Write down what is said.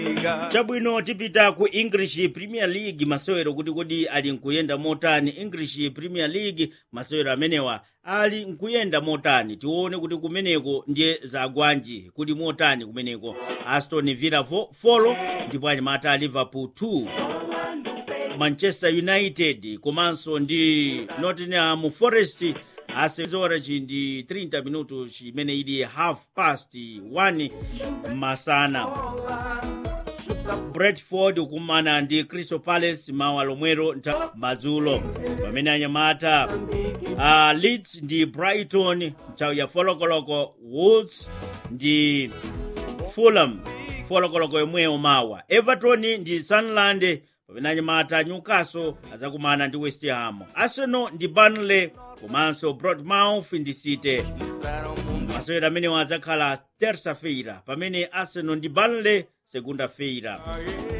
chabwino tipita ku english premier league masewero kuti kodi ali nkuyenda motani english premier league masewero amenewa ali nkuyenda motani tione kuti kumeneko ndiye zagwanji kuli motani kumeneko aston villa 4 ndipo anyamata a liverpool 2 manchester united komanso ndi nottingham forest asezora chindi 30 minuto chimene ili half past 1 masana bradford kumana ndi crystal palace mawa lomwero nta madzulo pamene anyamata uh, leeds ndi brighton nthawi ya folokoloko wolves ndi fulham folokoloko yomweyo mawa everton ndi sunderland pamene anyamata newcastle azakumana ndi west ham arsenal ndi burnley komanso bournemouth ndi city masewero amenewa adzakhala terça-feira pamene arsenal ndi burnley segunda-feira